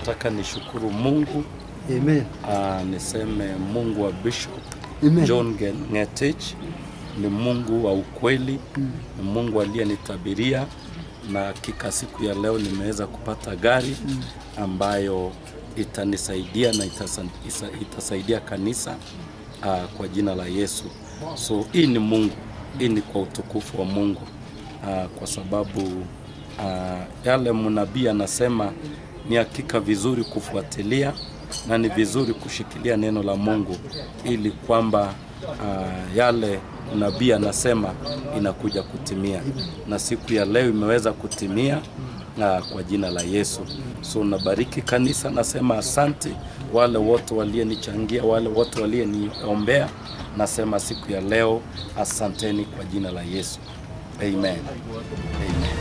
nataka nishukuru Mungu Amen. uh, niseme Mungu wa Bishop Amen. John Nge- Ngetich ni Mungu wa ukweli, ni Mungu aliyenitabiria na hakika siku ya leo nimeweza kupata gari ambayo itanisaidia na itasa, isa, itasaidia kanisa uh, kwa jina la Yesu. So hii ni Mungu, hii ni kwa utukufu wa Mungu uh, kwa sababu uh, yale mnabii anasema ni hakika vizuri kufuatilia na ni vizuri kushikilia neno la Mungu ili kwamba uh, yale nabii anasema inakuja kutimia, na siku ya leo imeweza kutimia uh, kwa jina la Yesu. So nabariki kanisa, nasema asante wale wote walienichangia, wale wote walioniombea, nasema siku ya leo asanteni kwa jina la Yesu. Amen. Amen.